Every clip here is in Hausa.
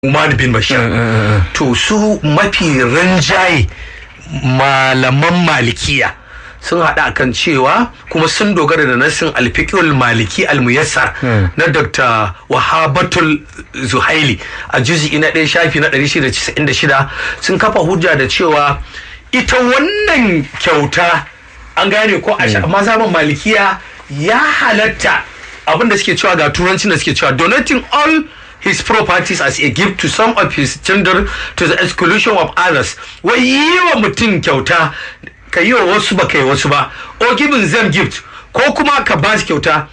Umar bin Bashir. To su mafi rinjaye malaman malikiya sun haɗa kan cewa kuma sun dogara da nasin alfikul maliki almuyassar na dr wahabatul zuhaili a juzi na ɗaya shafi na 696 sun kafa hujja da cewa ita wannan kyauta an gane ko a mazhaban malikiya ya halatta abinda suke cewa ga turancin da suke cewa donating all his properties as a gift to some of his children to the exclusion of others wai yi wa mutum kyauta ka yi wa wasu ba ka yi wasu ba or giving them gift ko kuma ka ba su kyauta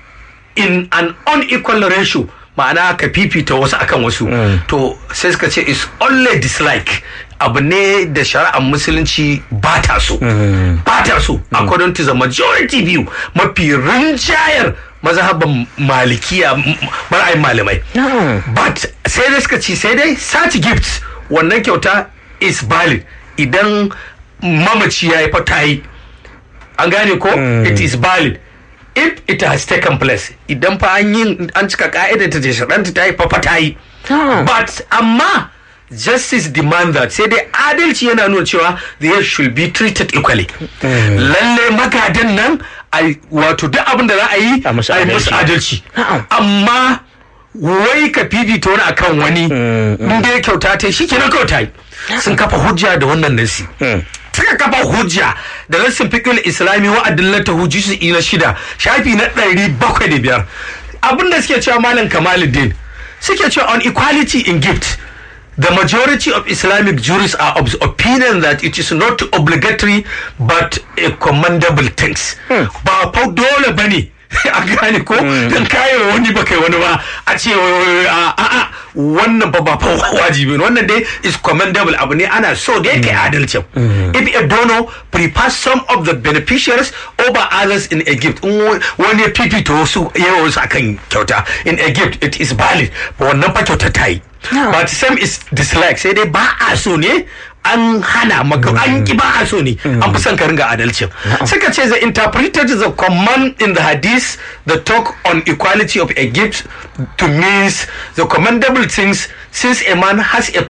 in an unequal ratio ma'ana ka fifita wasu akan wasu to sai suka ce is only dislike abu ne da shari'ar musulunci ba ta so ba ta so according to the majority view mafi rinjayar mazhaban malikiya mara'ayin malamai but sai dai suka ci sai dai such gifts wannan kyauta is valid idan mamaci ya yi fata yi an gane ko it is valid if it has taken place idan fa an yi an cika ka'idar ta ce shaɗanta ta yi fa ta yi but amma justice demand that sai dai adalci yana nuna cewa they should be treated equally lalle magadan nan wato duk abin da za a yi a yi musu adalci amma wai ka fifita wani akan wani in dai kyauta ta shi kenan kawai ta yi sun kafa hujja da wannan nasi suka kafa hujja da nassin fiqhul islami wa adillata hujjisi na shida shafi na ɗari bakwai da biyar abin da suke cewa malam kamaluddin suke cewa on equality in gift The majority of Islamic jurists are of the opinion that it is not obligatory but a commendable things. Ba fa dole bane a gane ko dan kayo wani ba kai wani ba a ce a a wannan ba ba fa wajibi wannan dai is commendable abu ne ana so da yake adalcin if a donor prefers some of the beneficiaries over others in a gift wani fifita wasu yawa wasu akan kyauta in a gift it is valid wannan fa kyauta ta yi but same is dislike sai dai ba a so ne an hana maka an ki ba a so ne an fi son ka ringa adalcin suka ce the interpreted the command in the hadith the talk on equality of a gift to means the commendable things since a man has a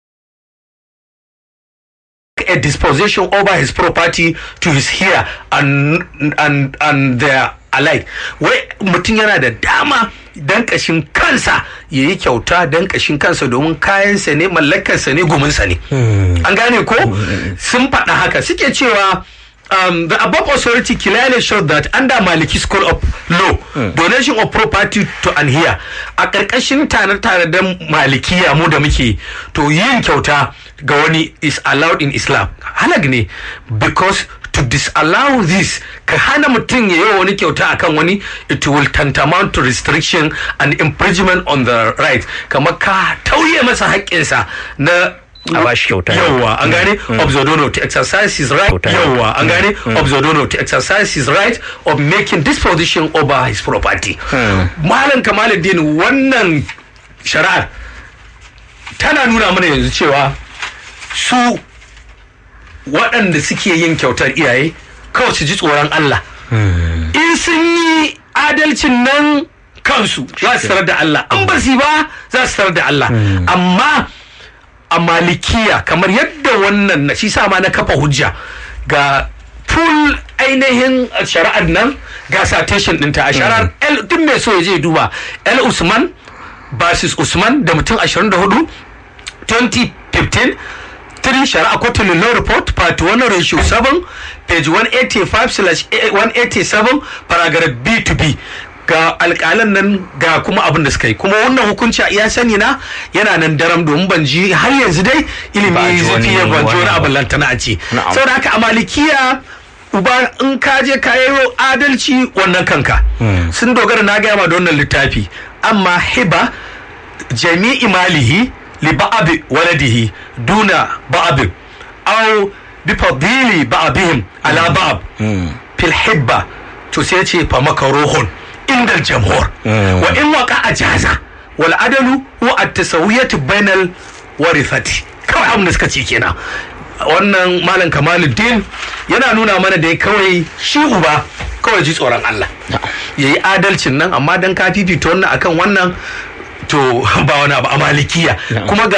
a disposition over his property to his heir and and and their alike wai mutum yana da dama dan kashin kansa ya yi kyauta dan kashin kansa domin kayansa ne mallakarsa ne guminsa ne an gane ko sun faɗa haka suke cewa um, the above authority clearly showed that under Maliki School of Law, donation of property to an here a ƙarƙashin tare-tare da malikiya mu da muke to yin kyauta ga wani is allowed in Islam. Halag ne because to disallow this ka hana mutum ya yi wani kyauta akan wani it will tantamount to restriction and imprisonment on the right kamar ka tauye masa haƙƙinsa na a ba shi kyauta yawa an gane of the donor to exercise his right yawa an gane of the donor to exercise his right of making disposition over his property malam kamaluddin wannan shari'ar tana nuna mana yanzu cewa su waɗanda suke yin kyautar iyaye kawai su ji tsoron Allah in sun yi adalcin nan kansu za su tarar da Allah an ba su ba za su tarar da Allah amma a malikiya kamar yadda wannan na shi sa ma na kafa hujja ga full ainihin shari'ar nan ga citation ɗinta a shari'ar el duk mai so ya je duba el usman basis usman da mutum 24 2015 three shari'a kotun law report part 1 ratio 7 page 185 slash 187 paragraph b to b ga alƙalan nan ga kuma abin da suka yi kuma wannan hukunci a iya sani na yana nan daram domin ban ji har yanzu dai ilimi zafi ya ban ji wani abin lantana a ce saboda haka a malikiya uba in ka je ka yi adalci wannan kanka sun dogara na gaya ma da wannan littafi amma hiba jami'i malihi li ba'abi waladihi duna ba'abin aw bi fadili ba'abihim ala ba'ab fil hibba to sai ce fa makaruhun inda jamhur wa in waka a jaza wal adalu wa at tasawiyatu bainal warithati kawai abin da suka ce kenan wannan malam kamaluddin yana nuna mana da kawai shi uba kawai ji tsoron Allah yayi adalcin nan amma dan ka fifita wannan akan wannan to ba wani abu a malikiya kuma ga